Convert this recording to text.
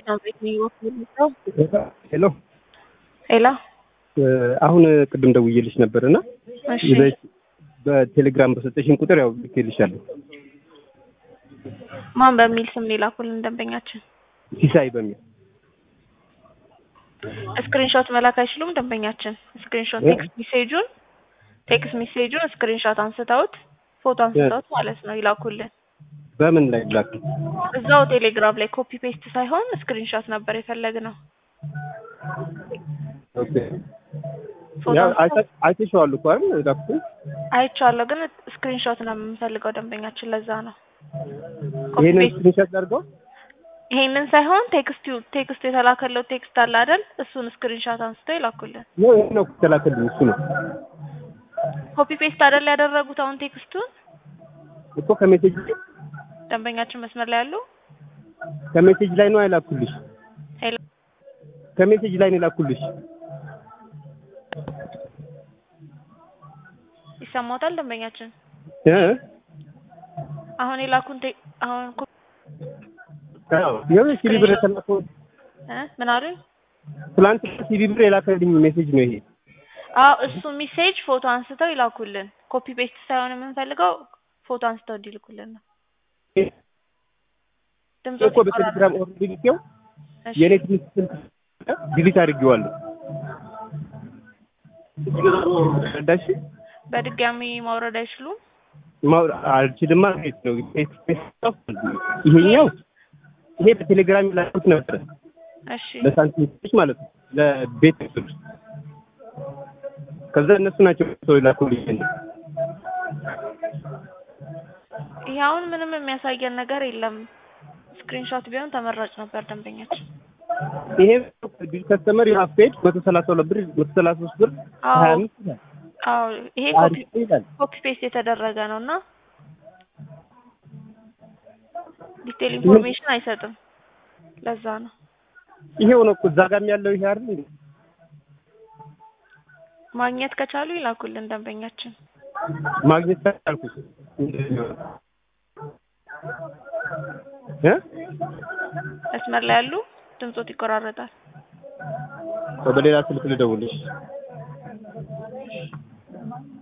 ሳምሬት ነው የሚወክለው። ሄሎ ሄሎ አሁን ቅድም ደውዬልሽ ነበር እና እሺ በቴሌግራም በሰጠሽኝ ቁጥር ያው ልኬልሻለሁ። ማን በሚል ስም ላኩልን ደንበኛችን ሲሳይ በሚል ስክሪንሾት መላክ አይችሉም። ደንበኛችን ስክሪንሾት ቴክስት ሜሴጁን ቴክስት ሜሴጁን ስክሪንሾት አንስተውት ፎቶ አንስተውት ማለት ነው ይላኩልን። በምን ላይ ላክ? እዛው ቴሌግራም ላይ ኮፒ ፔስት ሳይሆን ስክሪንሾት ነበር የፈለግነው። ኦኬ ፎቶ ያው አንስተው አይተሽዋል እኮ አይደል ላኩት። አይቼዋለሁ፣ ግን ስክሪንሾት ነው የምንፈልገው ደንበኛችን። ለዛ ነው ኮፒ ይሄንን ፔስት ስክሪንሾት አድርገው ይሄንን ሳይሆን ቴክስቱ ቴክስት የተላከለው ቴክስት አለ አይደል? እሱን ስክሪንሾት አንስተው ይላኩልን። ነው ይሄ ነው ተላከልኝ። እሱ ነው ኮፒ ፔስት አይደል ያደረጉት አሁን ቴክስቱን። እኮ ከሜሴጅ ደንበኛችን መስመር ላይ ያሉ ከሜሴጅ ላይ ነው አይላኩልሽ። ሄሎ ከሜሴጅ ላይ ነው የላኩልሽ። ይሰማዎታል ደንበኛችን? እ አሁን የላኩን ቴ- አሁን ኮ- አዎ ይኸው ሲቢ ብር የተላከው እ ምን አሉኝ? ትላንት ሲቢ ብር የላከልኝ ሜሴጅ ነው ይሄ። አዎ እሱ ሜሴጅ ፎቶ አንስተው ይላኩልን። ኮፒ ፔስት ሳይሆን የምንፈልገው ፎቶ አንስተው እንዲልኩልን ነው። ድምጾ እኮ በቴሌግራም ኦርደር ልኬው የኔ ትንሽ ስልክ ዲሊት አድርጌዋለሁ። ረዳሽ በድጋሚ ማውረድ አይችሉም። ማውራ- አልችልማ ቤት ነው ይሄኛው ይሄ በቴሌግራም ላኩት ነበረ እሺ ለሳንቲሞች ማለት ነው ለቤት ስል ከዛ እነሱ ናቸው ሰው ላኩልኝ ይሄ አሁን ምንም የሚያሳየን ነገር የለም። ስክሪንሾት ቢሆን ተመራጭ ነበር ደንበኛችን። ይሄ ቢል ከስተመር ዩ ሃቭ ፔድ መቶ ሰላሳ ሁለት ብር መቶ ሰላሳ ሶስት ብር አዎ ሀያ አምስት ይላል አዎ ይሄ ኮፒ አሪፍ ይላል ኮፒ ፔስት የተደረገ ነው እና ዲቴል ኢንፎርሜሽን አይሰጥም። ለዛ ነው ይሄው ነው እኮ እዛ ጋርም ያለው ይሄ አይደል እንዴ? ማግኘት ከቻሉ ይላኩልን ደንበኛችን። ማግኘት ካልኩት እንደዚህ ነው እ መስመር ላይ ያሉ ድምጾት ይቆራረጣል። በሌላ ስልክ ልደውልሽ